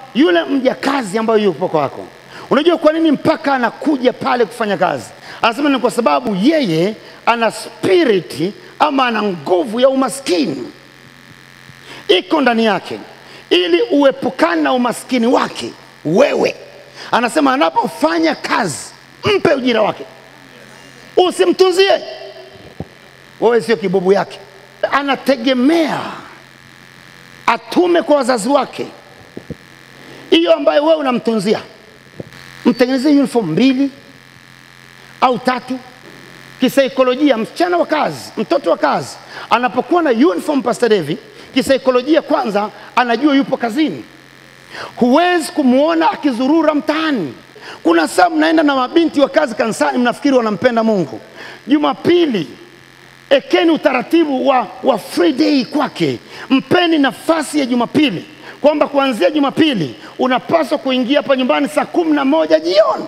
yule mjakazi ambayo yupo kwako. Unajua kwa nini mpaka anakuja pale kufanya kazi? Anasema ni kwa sababu yeye ana spiriti ama ana nguvu ya umaskini iko ndani yake, ili uepukane na umaskini wake wewe. Anasema anapofanya kazi, mpe ujira wake, usimtunzie wewe, sio kibubu yake. Anategemea atume kwa wazazi wake hiyo ambayo wewe unamtunzia, mtengenezee uniform mbili au tatu. Kisaikolojia, msichana wa kazi, mtoto wa kazi anapokuwa na uniform, Pastor Devi, kisaikolojia kwanza anajua yupo kazini. Huwezi kumwona akizurura mtaani. Kuna saa mnaenda na mabinti wa kazi kanisani, mnafikiri wanampenda Mungu. Jumapili ekeni utaratibu wa, wa free day kwake, mpeni nafasi ya Jumapili kwamba kuanzia Jumapili unapaswa kuingia hapa nyumbani saa kumi na moja jioni.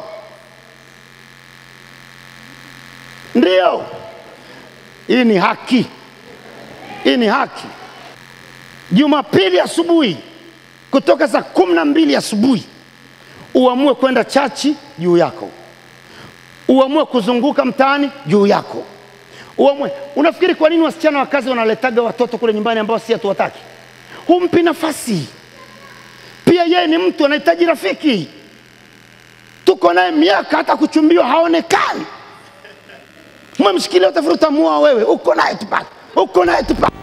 Ndio, hii ni haki, hii ni haki. Jumapili asubuhi kutoka saa kumi na mbili asubuhi uamue kwenda chachi juu yako, uamue kuzunguka mtaani juu yako, uamue. Unafikiri kwa nini wasichana wa kazi wanaletaga watoto kule nyumbani ambao si hatuwataki? Humpi nafasi. Pia yeye ni mtu anahitaji rafiki. Tuko naye miaka, hata kuchumbiwa haonekani. Umemshikilia utafuta muoa wewe, uko naye tu pale, uko naye tu pale.